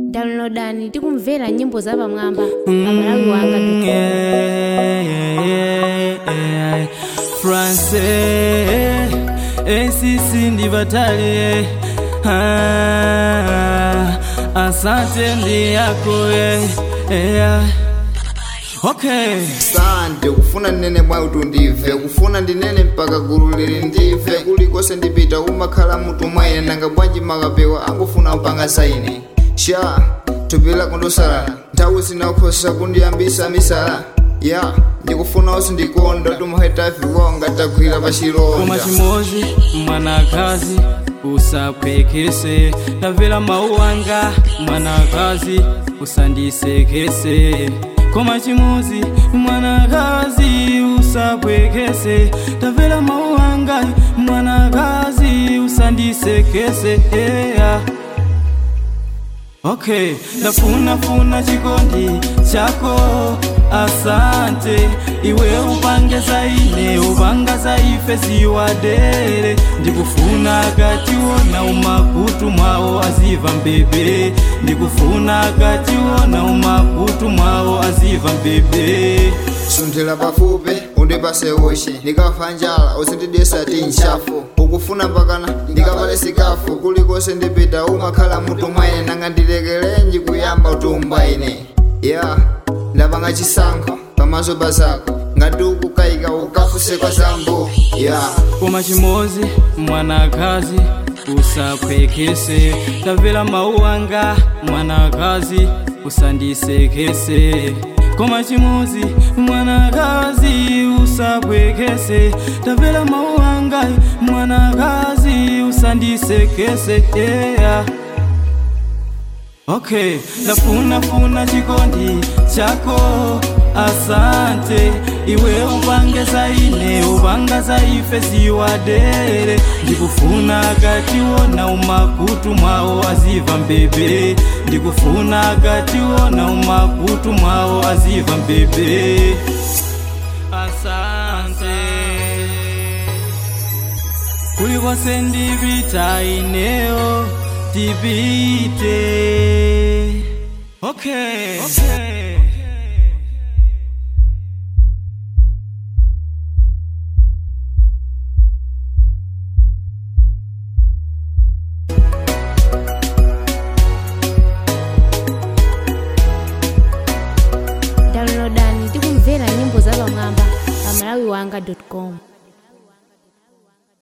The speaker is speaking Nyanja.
downloadani tikumvera nyimbo za pamwamba pamalawi wanga france acc ndi vatali ah, asante ndi yako eh, eh, okay sante kufuna ndinene mwayi tundive kufuna ndinene mpaka gulu lili ndive kulikonse ndipita umakhala mutu mwaine nanga bwanji makapewa angufuna mpanga saine sha thupi lako ndosalala nthawi sinakhosa kundiyambisa misala ya ndikufuna onse ndikonda tumahetafiwonga tagwira koma pachilonda chimozi mwanakazi usapwekese ndamvera mawu anga mwanakazi usandisekese koma chimozi mwanakazi usapwekese ndamvera mawu anga mwanakazi usandisekese yeah. okay ndafunafuna chikondi chako asante iwe upange zaine upanga za ife ziwadere ndikufuna kationa umakutu mwawo aziva mbebe ndikufuna kationa umakutu mwawo aziva mbebe sunthira pafupi undipase ushi ndikafa njala usindidesa ti nshafu ukufuna mpakana ndikapale sikafu kulikonse ndipita umakhala mutu mwaine nanga ndilekelenji kuyamba utumbaine ya ndapanga chisankho pamaso pazako ngati ukukayika ukafuse kwa zambo ya koma chimozi mwanakazi usapwekese tamvera mawu anga mwanakazi usandisekese koma chimozi mwanakazi usapwekese tamvera mawu anga mwanakazi usandisekese yeah. okay ndafunafuna chikondi chako asante iwe upange zaine upanga za ife ziwadere ndikufuna kationa umakutu mwawo aziva mbebe ndikufuna kationa umakutu mwawo aziva mbebe asante kulikonse ndipita ineyo tipite okay, okay.